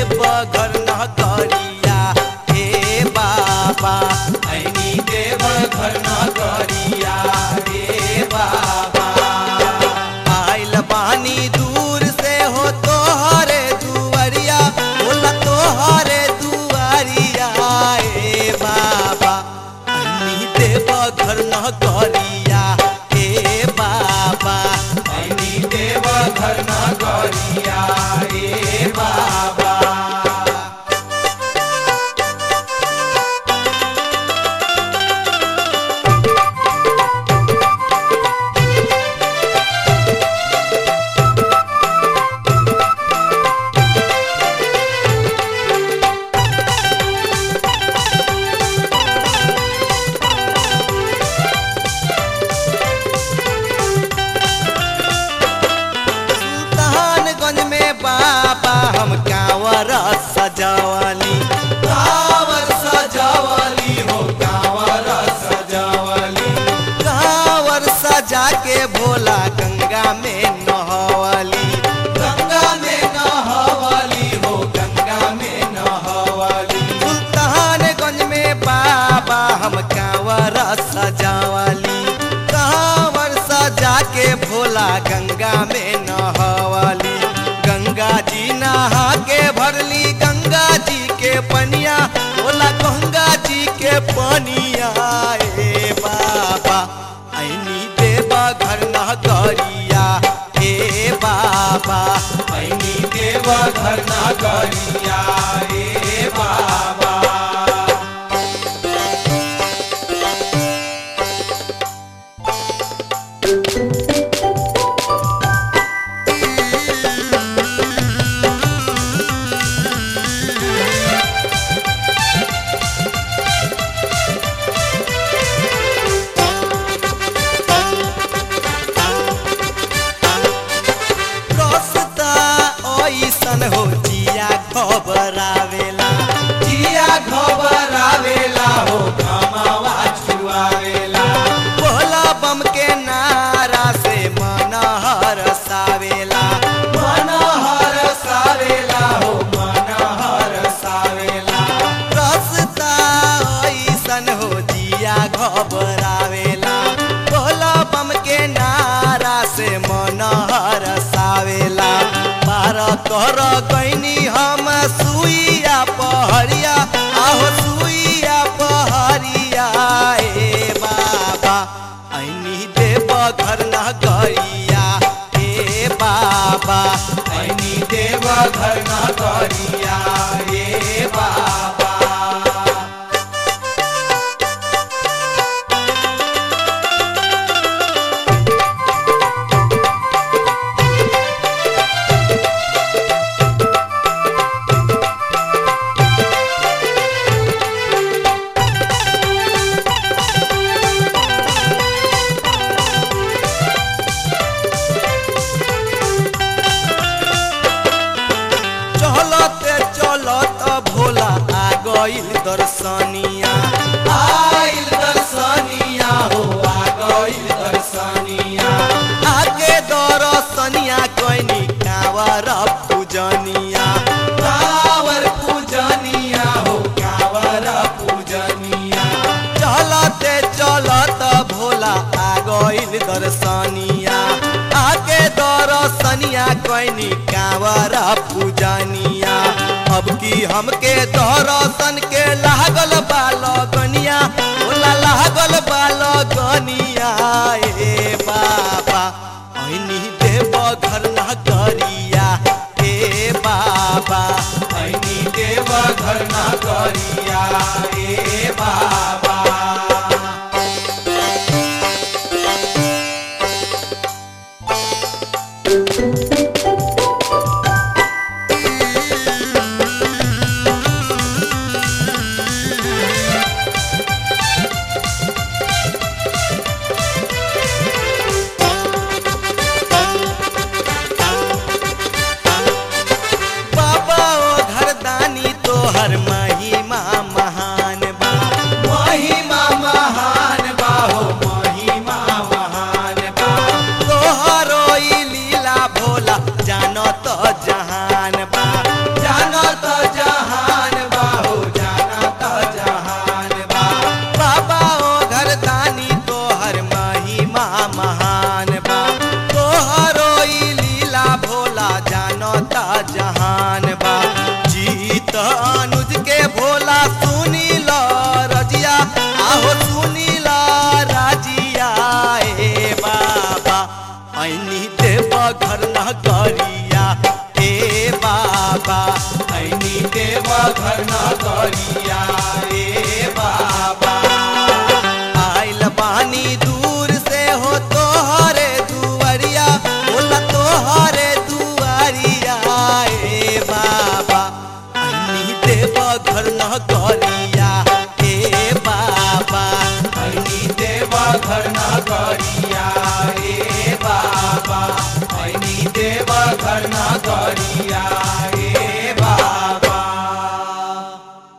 देव घर न करिया हे बाबा ऐनी देव घर न करिया रे बाबा आइल बानी दूर से हो तोहरे दुआरिया बोला तोहरे दुआरिया हे बाबा अन्नी देव घर न करिया हे बाबा ऐनी देव घर न करिया रे बाबा सुल्तानगंज में बाबा हम कांवर सजावली कांवर सजावली हो कांवर सजावली कांवर सजा के भोला गंगा में नहवली गंगा में नहवली हो गंगा में नहवली सुल्तानगंज में बाबा हम कांवर सजावली कांवर सजा के भोला गंगा में नहवली गंगा जी नहा के भरली गंगा जी के पनिया भोला गंगा जी के पनिया ए बाबा ऐनी देवा घर न करिया हे बाबा ऐनी देव घर न करिया रे बाबा रसता ऐसन हो जिया घबरावेला जिया घबरावेला हो कमावा छुआवेला भोला बम के नारा से मन हरसावेला मन हर सावेला हो मन हर सावेला रसता ऐसन हो जिया घबरावेला भोला बम के नारा से मन हरसावेला पार कर गईनी हम सुइया पहरिया आहो सुइया पहरिया ए बाबा ऐनी देव घर न गरिया हे बाबा ऐनी देव घर न करिया रे बाबा चलते चलत भोला आ गइल दर्शनिया आइल दर्शनिया हो आ गइल दर्शनिया आगे दर्शनिया कैनी कावर पूजनिया कावर पूजनिया हो कावर पूजनिया चलते चलत भोला आ गइल दर्शनिया आगे दर्शनिया कैनी कावर पूजनिया अब की हमके दर्शन के लागल बालगनिया भोला लागल बालगनिया ए बाबा ऐनी देव घर न करिया हे बाबा ऐनी देव घर न करिया रे बाबा Thank अनुज के भोला सुनी लो रजिया आहो सुनी लो राजिया ए बाबा ऐनी देव घर न करिया ए बाबा